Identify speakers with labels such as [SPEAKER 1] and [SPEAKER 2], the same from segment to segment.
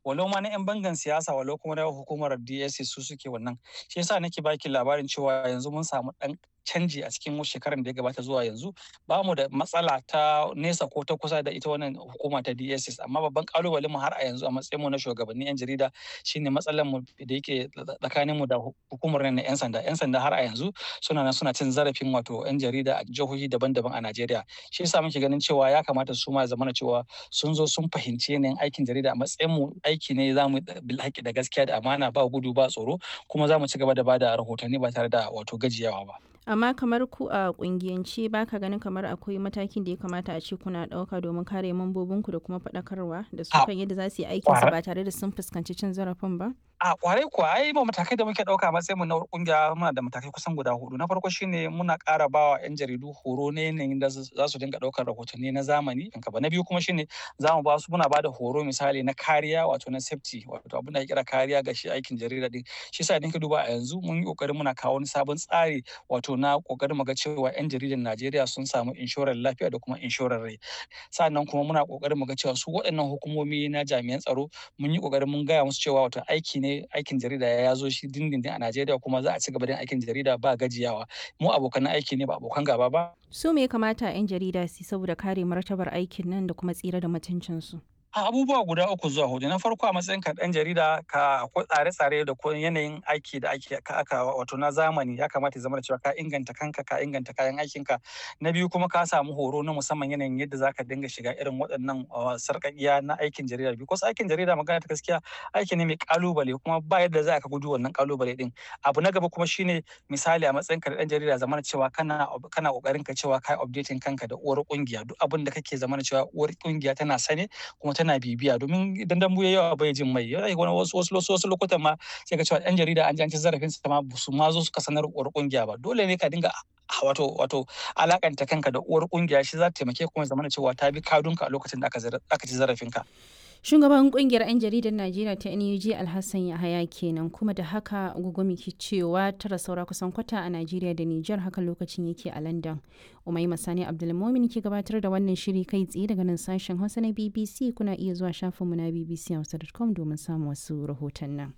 [SPEAKER 1] walau ma na 'yan bangan siyasa walau kuma na hukumar DSC su suke wannan shi yasa nake baki labarin cewa yanzu mun samu ɗan canji a cikin shekarar da ya gabata zuwa yanzu ba mu da matsala ta nesa ko ta kusa da ita wannan hukuma ta DSS amma babban kalubalen mu har a yanzu a matsayin mu na shugabannin yan jarida shine matsalar mu da yake tsakanin mu da hukumar na yan sanda yan sanda har a yanzu suna nan suna cin zarafin wato yan jarida a jihohi daban-daban a Najeriya shi yasa muke ganin cewa ya kamata su ma zamana cewa sun zo sun fahimci yanayin aikin jarida a matsayin mu aiki ne zamu bil haƙi da gaskiya da amana ba gudu ba tsoro kuma za mu ci gaba da bada rahotanni ba tare da wato gajiyawa ba.
[SPEAKER 2] amma kamar ku a kungiyance ba ka ganin kamar akwai matakin da ya kamata a ce kuna ɗauka domin kare mambobinku da kuma faɗakarwa da su kan yadda za su yi aikinsu ba tare da sun fuskanci cin zarafin ba?
[SPEAKER 1] a kwarai kuwa ai ba matakai da muke ɗauka matsayin mu na kungiya muna da matakai kusan guda hudu na farko shine muna ƙara ba wa yan jaridu horo na yanayin da za su dinga ɗaukar rahotanni na zamani na biyu kuma shine za mu ba su muna ba da horo misali na kariya wato na safety wato abin da ya kira kariya ga shi aikin jarida din shi yasa idan ka duba a yanzu mun yi kokarin muna kawo wani sabon tsari wato na kokarin mu ga cewa yan jaridan Najeriya sun samu inshorar lafiya da kuma inshorar rai sannan kuma muna kokarin mu ga cewa su waɗannan hukumomi na jami'an tsaro mun yi kokarin mun gaya musu cewa wato aiki ne aikin jarida ya zo shi dindindin a Najeriya kuma za a ci gaba da aikin jarida ba gajiyawa mu abokan aiki ne ba abokan gaba ba
[SPEAKER 2] su me ya kamata 'yan jarida su saboda kare martabar aikin nan da kuma tsira da mutuncinsu
[SPEAKER 1] abubuwa guda uku zuwa hudu na farko a matsayin ka dan jarida ka akwai tsare-tsare da kuma yanayin aiki da ake aka wato na zamani ya kamata ya zama da cewa ka inganta kanka ka inganta kayan aikin ka na biyu kuma ka samu horo na musamman yanayin yadda zaka dinga shiga irin waɗannan sarƙaƙiya na aikin jarida because aikin jarida magana ta gaskiya aiki ne mai kalubale kuma ba yadda za ka gudu wannan kalubale din abu na gaba kuma shine misali a matsayin ka da dan jarida zama cewa kana kana kokarin ka cewa kai updating kanka da uwar kungiya duk abin da kake zama cewa uwar kungiya tana sane kuma tana bibiya domin idan dambu ya yawa bai jin mai wani wasu wasu wasu lokutan ma sai ka cewa yan jarida an ji an ci zarafin su ma su ma zo suka sanar uwar kungiya ba dole ne ka dinga wato wato alakanta kanka da uwar kungiya shi za ta taimake kuma zamana cewa ta bi kadunka a lokacin da aka ci zarafin ka
[SPEAKER 2] shugaban kungiyar 'yan jaridar najeriya ta nuj alhassan yahaya kenan kuma da haka gugumi ke cewa tara saura kusan kwata a najeriya da nijar haka lokacin yake a london umai masani abdulmomin ke gabatar da wannan shiri kai tsaye daga nan sashen hausa na bbc kuna iya zuwa shafinmu na bbchausa.com domin samun wasu rahoton nan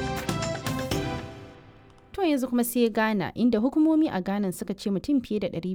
[SPEAKER 2] To yanzu kuma sai Ghana inda hukumomi a Ghana suka ce mutum fiye da